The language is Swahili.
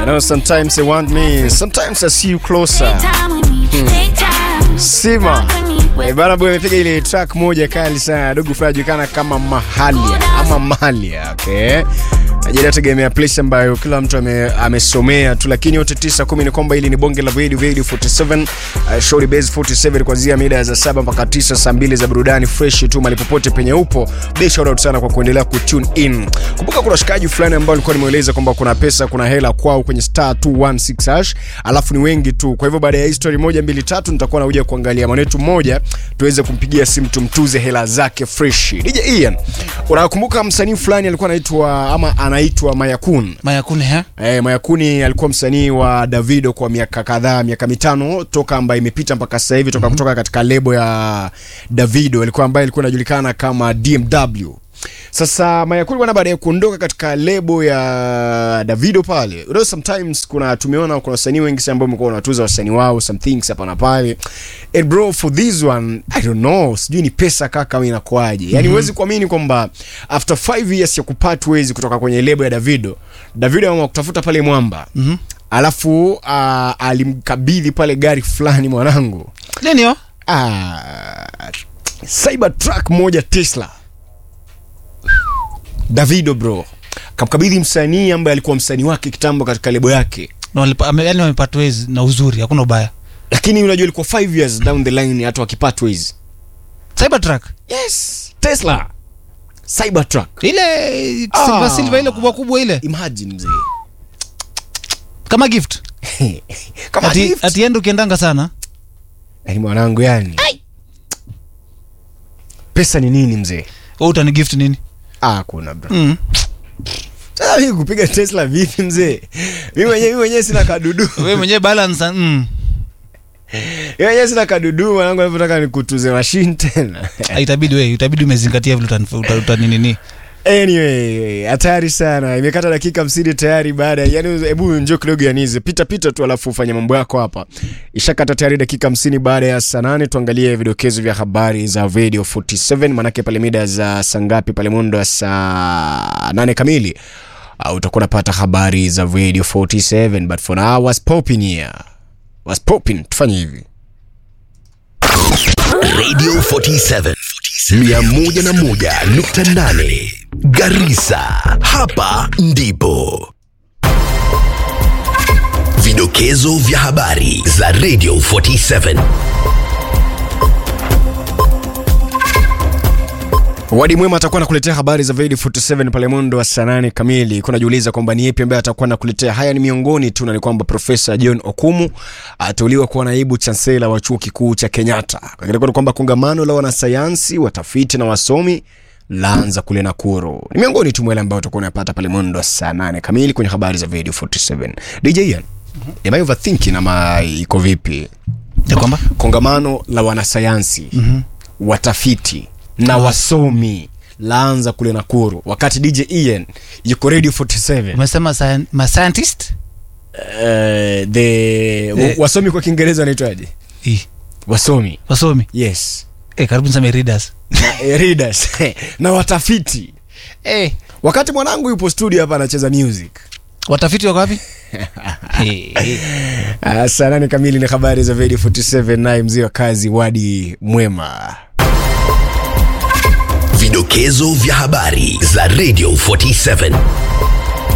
know sometimes they want me, sometimes I see you closer. Sima. Eh, bana boy amepiga ile track moja kali sana. Dogo fulani anajulikana kama Mahalia ama Mahalia, okay? Najua tegemea place ambayo kila mtu ame, amesomea tu, lakini yote tisa kumi ni kwamba hili ni bonge la video video 47 uh, shorty base 47 kuanzia mida za saba mpaka tisa saa mbili za burudani fresh tu mali popote penye upo. Big shout out sana kwa kuendelea kutune in. Kumbuka kuna shikaji fulani ambao alikuwa nimeeleza kwamba kuna pesa kuna hela kwao kwenye star 216 hash, alafu ni wengi tu. Kwa hivyo baada ya history moja mbili tatu nitakuwa nakuja kuangalia mwanetu mmoja tuweze kumpigia simu tumtuze hela zake fresh. DJ Ian, unakumbuka msanii fulani alikuwa anaitwa ama anaitwa Mayakun? Mayakuni ha? Eh, Mayakuni alikuwa msanii wa Davido kwa miaka kadhaa, miaka mitano toka ambayo imepita mpaka sasa hivi toka kutoka katika lebo ya Davido, alikuwa ambaye alikuwa anajulikana kama DMW. Sasa Mayakuni bwana, baada ya kuondoka katika lebo ya Davido pale, you know, sometimes kuna tumeona kuna wasanii wengi sana ambao wamekuwa wanatuza wasanii wao some things hapa na pale. And bro for this one I don't know, sijui ni pesa kaka au inakuaje. Yani huwezi kuamini kwamba after 5 years ya kupata wezi kutoka kwenye lebo ya Davido, Davido ameamua kutafuta pale mwamba. Mhm. Alafu uh, alimkabidhi pale gari fulani mwanangu. Nini yo? Ah, Cybertruck moja Tesla. Davido bro kamkabidhi msanii ambaye alikuwa msanii wake kitambo katika lebo yake, Na walipa- ame- Yaani wamepata wezi na uzuri, hakuna ubaya. lakini unajua ilikuwa 5 years down the line hata wakipata hizi. Cybertruck. Yes, Tesla Cybertruck. Ile Ah. silver silver ile kubwa kubwa ile. Imagine mzee, Kama gift. kama Ati gift. ati endo ukiendanga sana. Yani mwanangu, yani pesa ni nini mzee? Wewe utani gift nini? Ah, kuna bro. Mm. Sasa mimi kupiga Tesla vipi mzee? Mimi mwenyewe mimi mwenyewe sina kadudu. Wewe mwenyewe balance mm. Mimi mwenyewe sina kadudu mwanangu, napotaka nikutuze machine tena. Ah, Itabidi wewe, itabidi umezingatia vile utani uta- utani nini. Anyway, hatari sana. Imekata dakika 50 tayari baada ya yani, hebu njoo kidogo yanize. Pita pita tu alafu ufanye mambo yako hapa. Ishakata tayari dakika 50 baada ya saa 8 tuangalie vidokezo vya habari za Radio 47 manake pale mida za saa ngapi pale mundo wa saa 8 kamili. Uh, utakuwa unapata habari za Radio 47 but for now was popping here. Was popping. Tufanye hivi. Radio 47 101.8 Garissa, hapa ndipo vidokezo vya habari za Radio 47. Wadi Mwema atakuwa nakuletea habari za Vedi 47 pale mwendo wa saa nane kamili. Kuna jiuliza kwamba ni yepi ambaye atakuwa nakuletea haya. Ni miongoni tu na ni kwamba Profesa John Okumu ateuliwa kuwa naibu chansela wa chuo kikuu cha Kenyatta. Kwingine ni kwamba kongamano la wanasayansi, watafiti na wasomi laanza kule Nakuru. Ni miongoni tu mwa yale ambayo utakuwa unapata pale mwendo wa saa nane kamili kwenye habari za Vedi 47. DJ Ian, am I overthinking ama iko vipi? Ya kwamba kongamano la wanasayansi mm-hmm. watafiti na wasomi laanza kule Nakuru, wakati DJ Ian yuko Radio 47. umesema scien- ma scientist? Uh, the Eh. wasomi kwa Kiingereza wanaitwaje? Eh, Wasomi, wasomi. yes Eh, karibu niseme readers. na, eh, readers na watafiti. Eh, Wakati mwanangu yupo studio hapa anacheza music. watafiti wako wapi? Eh, eh. Uh, saa nane kamili ni habari za Radio 47, naye mzee wa kazi Wadi Mwema. Vidokezo vya habari za Radio 47.